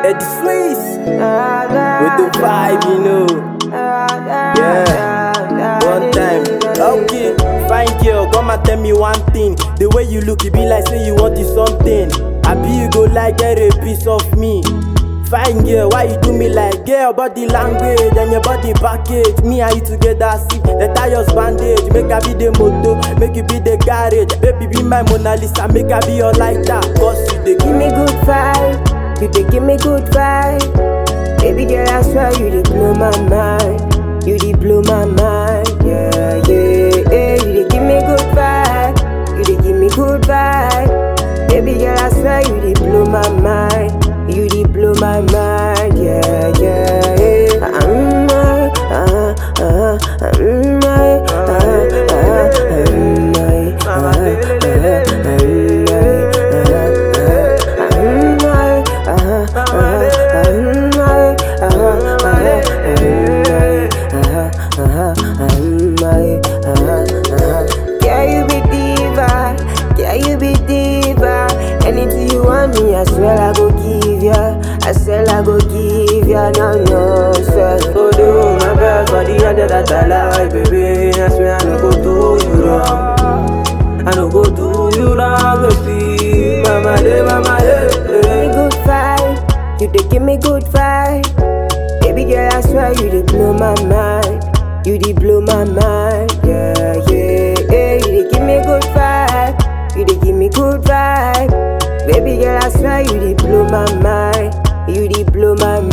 Eddie Swiss with the vibe, you know. Yeah, one time. Okay, fine girl, come and tell me one thing. The way you look, it be like say you wanted something. I be you go like get a piece of me. Fine girl, why you do me like girl? Body language and your body package. Me and you together, see the tires bandage. Make I be the moto, make you be the garage. Baby, be my Mona Lisa, make I be your lighter. Cause you the Give me good vibe, you dey give me good vibe. Baby girl, I swear you dey blow my mind. You dey blow my mind, yeah, yeah, yeah. You dey give me good vibe, you dey give me good vibe. Baby girl, I swear you dey blow my mind. You dey blow my mind, yeah, yeah, yeah. I'm my, uh, uh, I'm my, uh, uh, I'm my, uh, uh, I'm my, uh, uh, I'm my, uh, yeah, you be diva, yeah, you be diva. Anything you want me, I swear I go give ya. I swear I go give ya, no, no, swear. Go do my best for the other that I like, baby. I swear I no go do you wrong. I no go do you wrong, baby. Mama, de, mama, Give me de. good vibe, you dey give me good vibe. Baby girl, I swear you dey blow my mind. You dey blow my mind, yeah, yeah, yeah. You dey give me good vibe, you dey give me good vibe. Baby girl, I swear you dey blow my mind. You dey blow my mind.